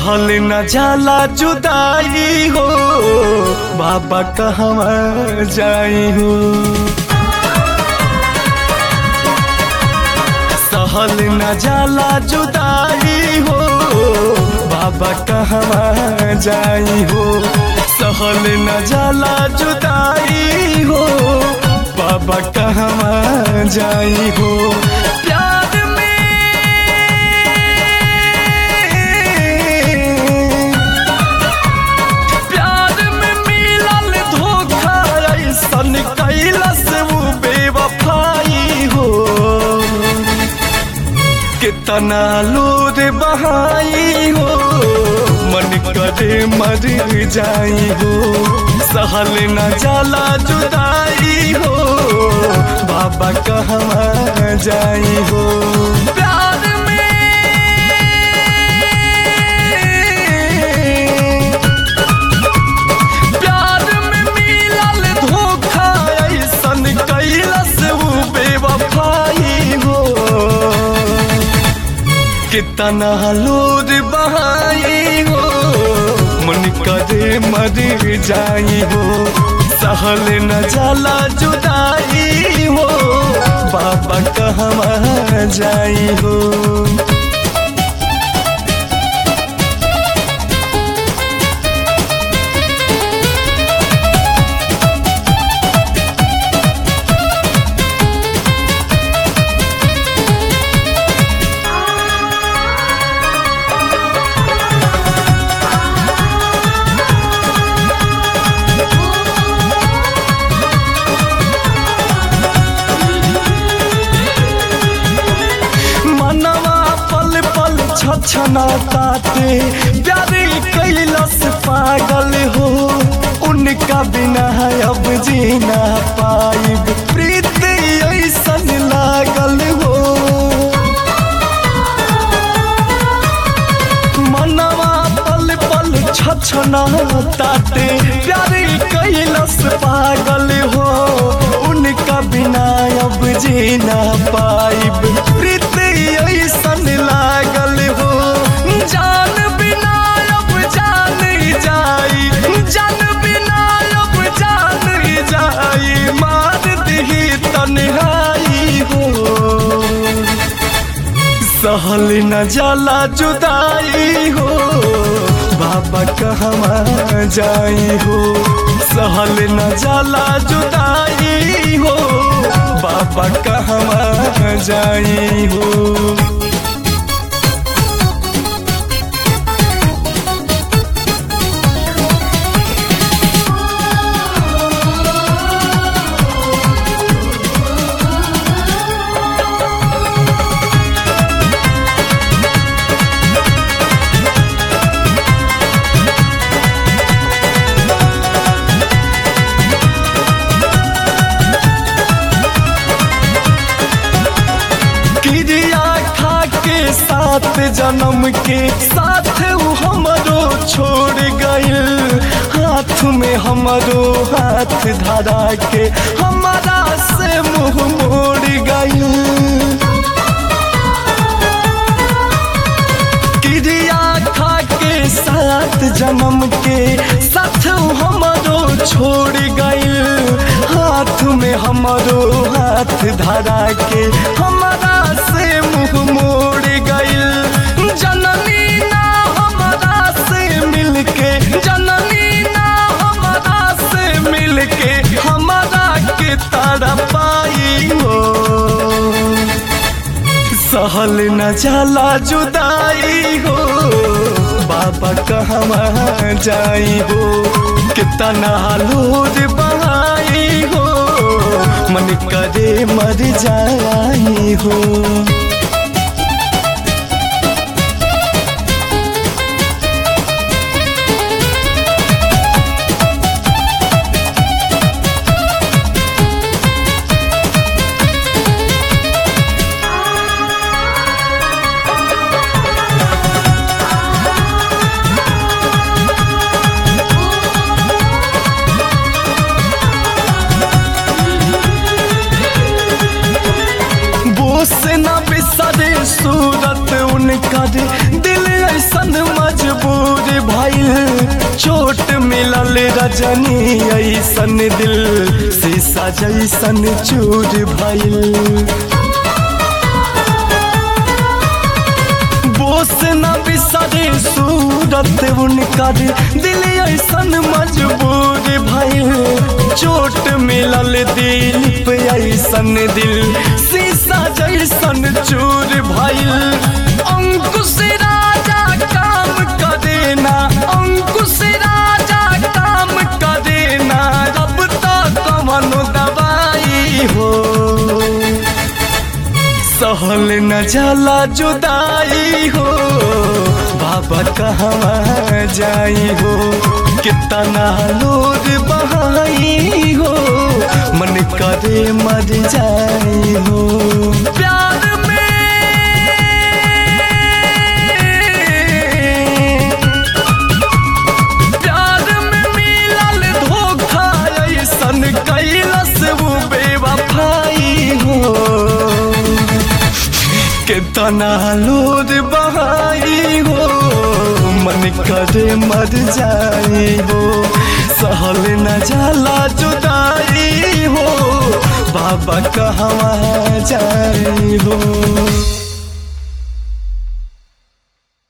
सहल न जाला जुदाई हो बाबा कहवा जाई हो सहल न जाला जुदाई हो बाबा कहवा जाई हो सहल न जाला जुदाई हो बाबा कहवा जाई हो प्यार में प्यार में मिलल धोखा ऐसन कैलस वो बेवफाई हो कितना लोर बहाई हो मन करे मर जाई हो सहल न जाला जुदाई हो बाबा कहवा जाई हो प्यार में प्यार में मिलल धोखा ऐसन कैलस वो बेवफाई हो कितना लोर बहाई हो मन करे मर जाई हो सहल न जाला जुदाई हो बाबा कहवा जाई हो मनवा पल पल छछना ताते प्यारे कैलस पागल हो उनका बिना अब जीना पाइब प्रीत ऐसन लागल हो मनवा पल पल छछना ताते प्यारे कैलस पागल हो उनका बिना अब जीना पाइब प्रीत ऐसन लागल हो जान बिना अब जान जाई जान बिना अब जान जाई मार दही तन्हाई हो सहल न जाला जुदाई हो बाबा कहवा जाई हो सहल न जाला जुदाई हो बाबा कहवा जाई हो क्रिया खा के साथ जन्म के साथ उ हमरो छोड़ गइल हाथ में हमरो हाथ धरा के हमारा से मुंह मोड़ गइल क्रिया खा के साथ जन्म के साथ उ हमरो छोड़ गइल हाथ में हमरो हाथ धरा के हमारा से मुंह मोड़ गइल जननी ना हमारा से मिलके जननी ना हमारा से मिलके हमारा के तारा पाई हो सहल न जाला जुदाई हो बाबा कहवा जाई हो कितना लोर बहाई हो मन करे मर जाई हो बोस न बिस भइल चोट मिलल रजनी ऐसन दिल शीशा जैसन चूर भइल बोस न बिसरे सूरत उनकर दिल ऐसन मजबूर भइल चोट मिलल दिल पे ऐसन दिल शीशा जैसन चूर भइल अंकुश राजा काम करे ना अंकुश राजा काम करे ना रब तक कवनो दवाई हो सहल न जाला जुदाई हो बाबा कहवा जाई हो कितना लोर बहाई हो मन करे मर जाई हो प्यार में प्यार में मिलल धोखा ऐसन कैलस वो बेवफाई हो कितना लोर बहाई हो मन करे मर जाई हो सहल न जाला जुदाई हो बाबा कहवा जाई हो